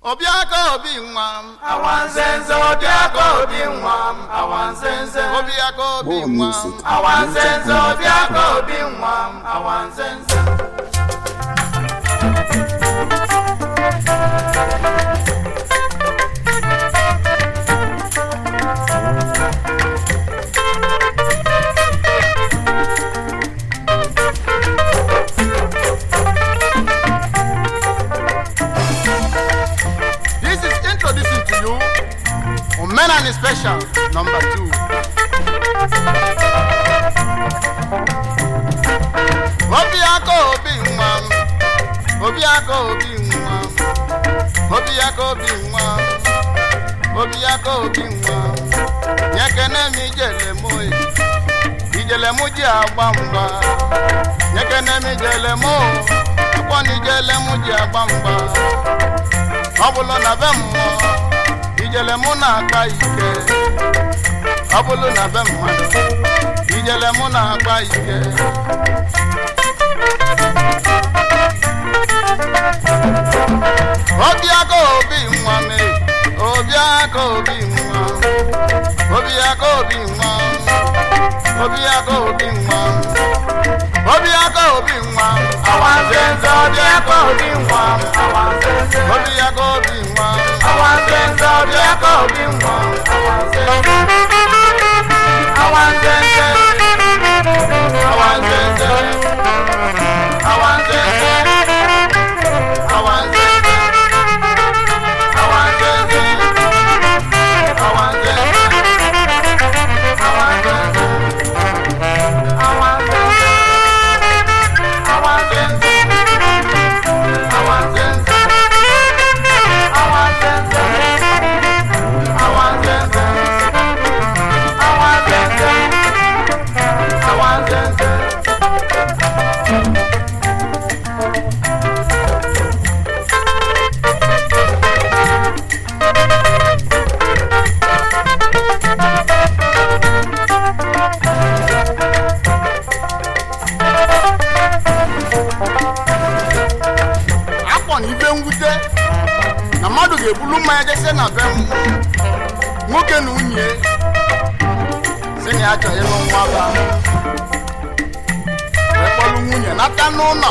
obiaka obi nwa m awanzenze obiaka obi nwa m awanzenze obiaka obi More nwa music. m awanzenze obiaka obi nwa m awanzenze This is introducing to you Omenani Special number two. Obiaka obi nwa m, Obiaka obi nwa m, Obiaka obi nwa m, Obiaka obi nwa m, nyekene m ijele m oyi, ijele m ji agba mgba, nyekene m ijele m o, akwọ na ijele m ji agba mgba. ọ bụrụ na be mmụọ ijele mụ na-akpa ike ọ bụrụ na be mmadụ ijele mụ na-akpa ike obiaka obi nwa me obiaka obi nwa obiaka obi nwa obiaka obi nwa obiaka obi nwa awanzenze obiaka obi nwa m awanzenze obiaka obi nwa awanzenze obiaka obi nwa m awanzenze awanzenze awanzenze awanzenze awanzenze awanzenze akpọ na ibe mwute na mmadụ ga-ebulu mmanya jese na be m nwoke na nwunye si na ya chọrọ ịlụ nwa ba ekpọlụ nwunye nata n'ụlọ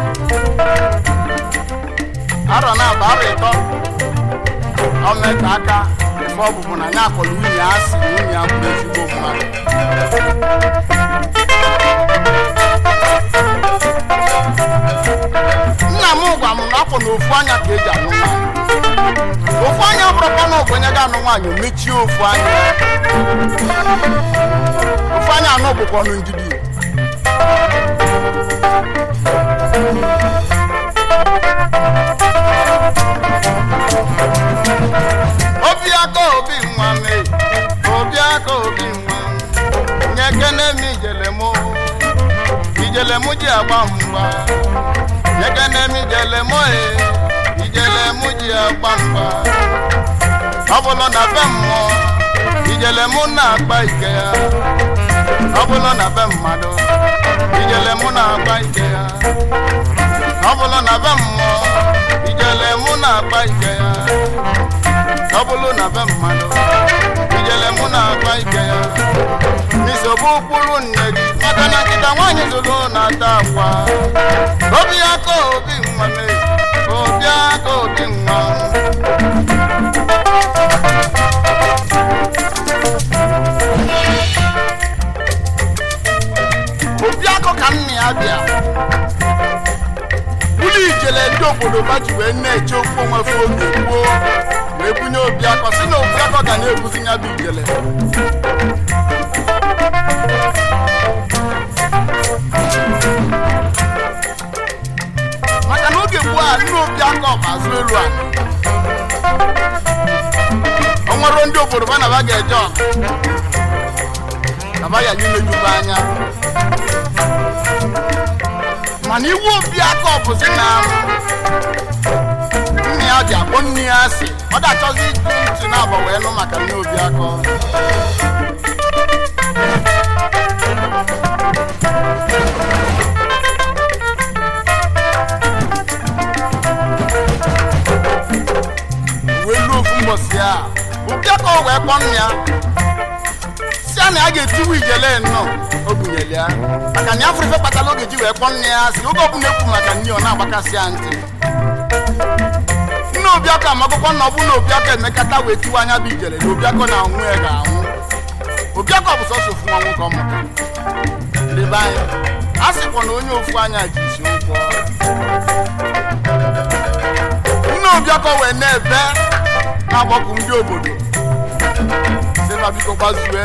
arọ na aba arọ ịtọ ọmeta aka ife ọbụbụ na ya akpọrọ nwunye ya si na nwunye ya bụrụ ezigbo mmadụ nna m gwa m na afọ na ofu anya ka eji anụ nwaanyị ofu anya bụrụkwa na ogbenye ga-anụ nwaanyị o mechie ofu anya ofu anya anụ bụkwa ọnụ ndidi obi aka obi nwa me obi aka obi nwa nye kene m ijele m ijele m ji agba mgba nyekene m ijele m e ijele m ji agba mgba ọ bụrụ na be mmụọ ijele m na-akpa ike ya ọ bụrụ na be mmadụ ijele m na-akpa ike ya ọ bụrụ na be mmụọ ijele m na-akpa ike ya ọ bụrụ na be mmadụ ijele m na-akpa ike ya nsogbu ụkpụrụ nne gị maka na nkịta nwaanyị zụrụ na-ata akwa obi aka obi nwa me obi aka obi nwa obi akọ ka nna ya bịa ụlọ ijele ndị obodo ba ji wee na-eche okwu onwe fe oge gboo wee bunye obi akọ si na obi akọ ga na-ebuzi ya bụ ijele maka na oge gboo a nne obi aka ọba azụ elu a o nwere ndị obodo ba na ba ga-eje ọgụ na ba ya imejuba anya mana iwu obi aka ọbụzi na nne ya ji akpọ nne ya asị ọ ga-achọzi ịjụ ntị na-abọ wee nụ maka nne obi aka ụbọchị a ụbịa ka o wee kpọ nna ya si a na ya ga-etiwu ijele nnọọ o bunyere ya maka na ya fụrụ ife kpatara oge ji wee kpọ nne ya si oge ọbụla ekwu maka nne ọ na-agbakasị ya ntị nne obiakọ amakwụkwọ na ọ bụ na obiakọ emekata wee tiwa anya bụ ijele na obiakọ na anwụ ya ga-anwụ obiakọ bụ sọsọ ofu nwa nwoke ọmụta lebe anya a sịkwa na onye ofu anya ji isi ụgwọ nne obiakọ wee na-ebe na-agbakọ ndị obodo sịma biko gbazue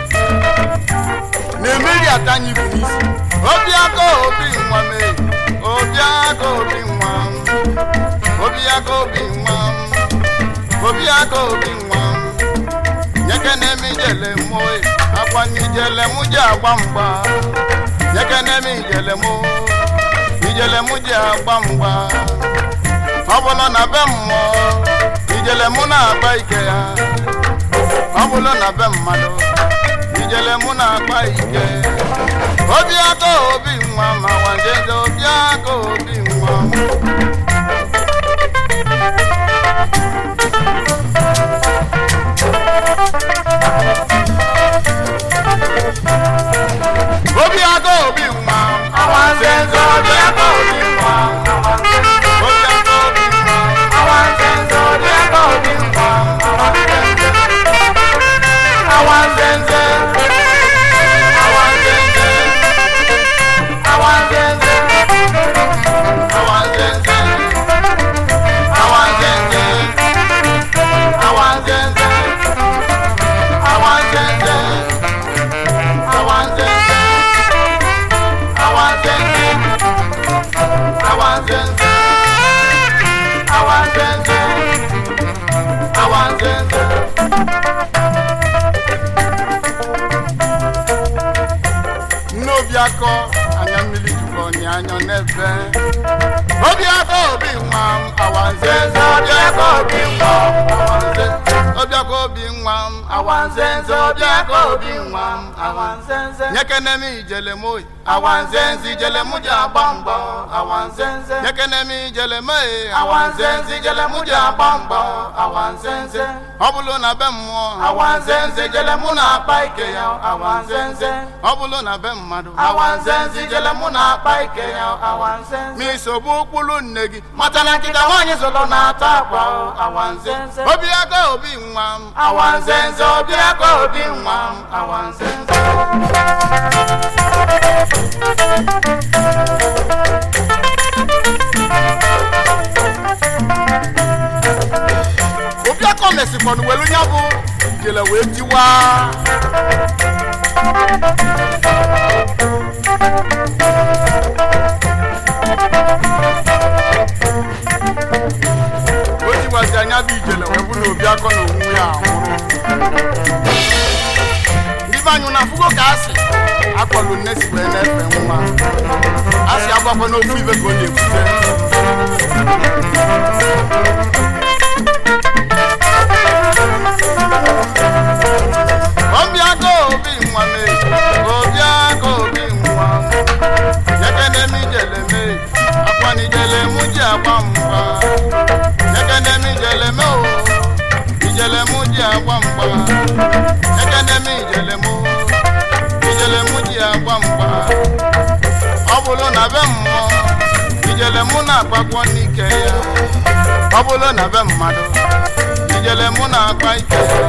na-emeri ata anyị bụ n'isi obiakọ obi nwa mee obiakọ obi nwa obiakọ obi nwa obiakọ obi nwa nyeke na-eme ijele moe akwa n'ijele mụ ji agba mgba nyeke na-eme ijele mụ ijele mụ ji agba mgba ọ bụla na be mmụọ ijele mụ na-agba ike ya ọ bụla na be mmadụ ijele mụ na-agba ike obiakọ obi nwa ma wanjeze obiakọ obi nwa obiakọ obi nwa Awanzenze obiakọ obi nwa. obiakọ obi nwa Awanzenze obiakọ obi nwa. Awanzenze. Awanzenze. Awanzenze. awanzenze Awanzenze. Awanzenze. Awanzenze. Awanzenze. Awanzenze. Awanzenze. Awanzenze. Awanzenze. nne obiakọ anya mmiri jikọ ọnya anya n'ebe obiakọ obi nwa m awanzenze obiakọ obi nwa m awanze obiakọ obi nwa m awanzenze obiakọ obi nwa m Awanzenze. nyekeneme ijele m oyi awanzenze ijele m ji agba mbọ awanzenze nyekeneme ijele m e awanzenze ijele m ji agba mbọ awanzenze ọ bụrụ na be mmụọ awanzenze ijele mụ na-akpa ike ya awanzenze ọ bụrụ na be mmadụ awanzenze ijele mụ na-akpa ike ya Awanzenze. ma isogbu ụkpụrụ nne gị mata na nkịta nwaanyị zụlọ na-ata akwa o, awanzenze obiaka obi nwa m awanzenze obiaka obi nwa m awanzenze obiakọ mesikwana welu nya bụ jele wee tiwa o tiwazi anya bụ ijele wee bụ na obiakọ na onwe ya anwụrụ ndị be anyị na afụgo ka asị akpọlụ nne si wee na-efe nwa asị agbakwa n'ofu ibe ka ọ na-ebute obiaka obi nwa mee obiaka obi nwa yekeneme ijele mee akwana ijele mụ ji agba mgba yekeneme ijele mee o ijele mụ ji agba mgba yekeneme ijele mụ ijele mụ ji agba mgba ọ bụrụ na be mmụọ ijele mụ na-akpakwọ n'ike ya ọ bụrụ na be mmadụ ijele mụ na-akpa ike ya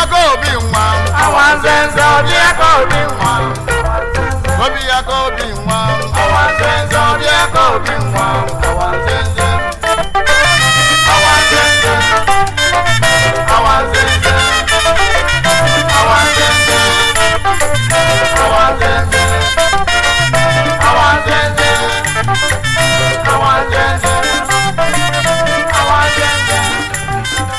aka obi nwa awanzenze obi aka obi nwa obi aka obi nwa awanzenze obi aka obi nwa awanzenze awanzenze awanzenze awanzenze awanzenze awanzenze awanzenze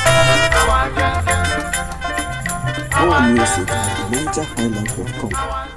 awanzenze awanzenze More music at MajorHighlife.com.